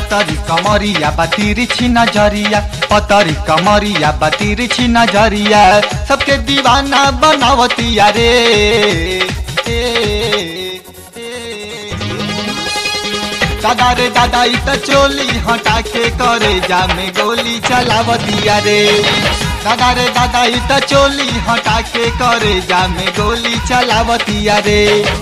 पतरी कमरिया बातिर छी नजरिया पतरी कमरिया बातिर छी नजरिया सबके दीवाना बनावतिया रे ए, ए, दादा रे दादा ई त चोली हटा के करे जा में गोली चलावतिया रे दादा रे दादा ई त चोली हटा के करे जा में गोली चलावतिया रे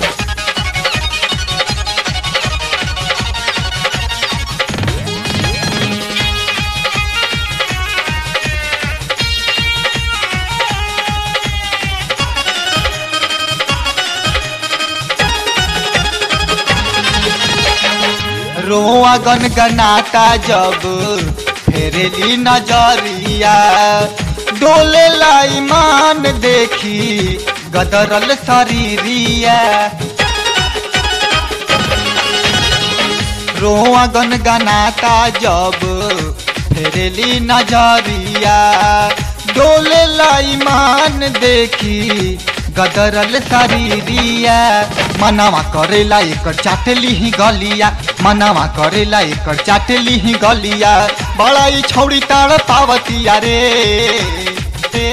रोआ गनगनाता जब फेरेली नजरिया डोले ईमान देखी गदरल शरीरिया रोआ गनगनाता जब फेरेली नजरिया डोले ईमान देखी गदरल शरीरिया मनवा करेला एकर चाटली ही गलिया मनवा करेला एकर चाटली ही गलिया बड़ा ही छौड़ी ताड़ पावतिया रे ए,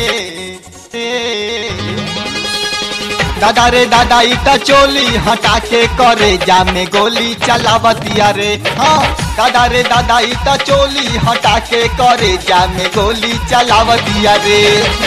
ए, दादा रे दादा ई त चोली हटा के करे जा में गोली चलावतिया रे हाँ दादा रे दादा ई त चोली हटा के करे जा में गोली चलावतिया रे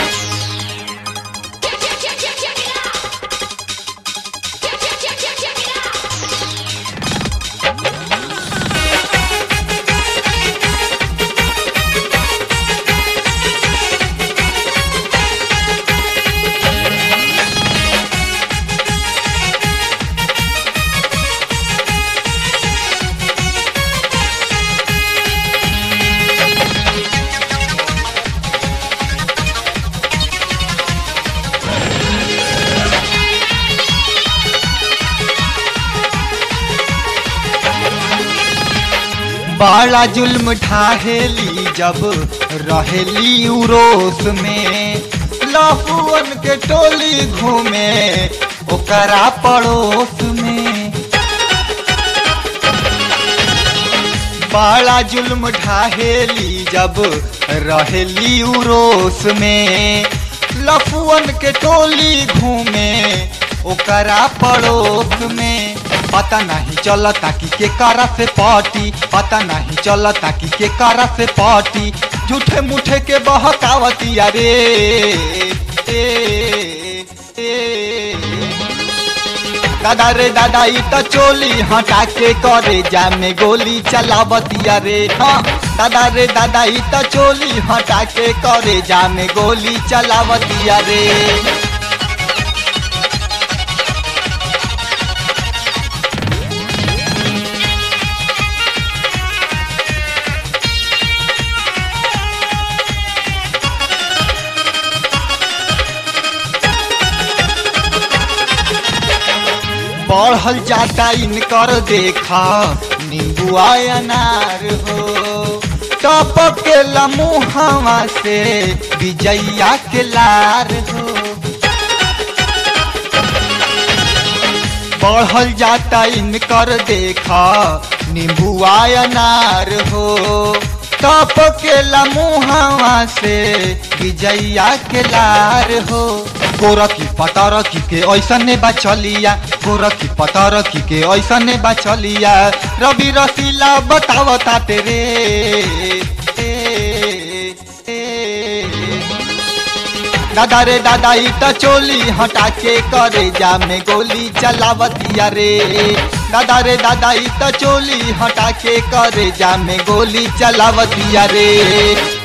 बड़ा जुल्म ढाहेली जब रहेली उरोस में लहुअन के टोली घूमे ओकरा पड़ोस में बड़ा जुल्म ढाहेली जब रहेली उरोस में लफुअन के टोली घूमे ओकरा पड़ोस में पता नहीं चलता कि के करा से पार्टी पता नहीं चलता कि के करा से पार्टी झूठे मुठे के बहकावतिया रे ए, ए, दादा रे दादा ई त चोली हटा के करे जा में गोली चलावतिया रे हाँ दादा रे दादा ई त चोली हटा के करे जा में गोली चलावतिया रे बढ़ल जाता इनकर देखा नींबुआ अनार हो टपक के लमुहवा से विजैया के लार हो बढ़ल जाता इनकर देखा नींबुआ अनार हो टप के लमुहवा से विजैया के लार हो गोरखी पतरखी के ऐसने बा चलिया गोरखी पतरखी के ऐसने बा चलिया रवि रसीला बतावता तेरे ए, ए, दादा रे दादा ई त चोली हटा के करे जा में गोली चलावतिया रे दादा रे दादा ई त चोली हटा के करे जा में गोली चलावतिया रे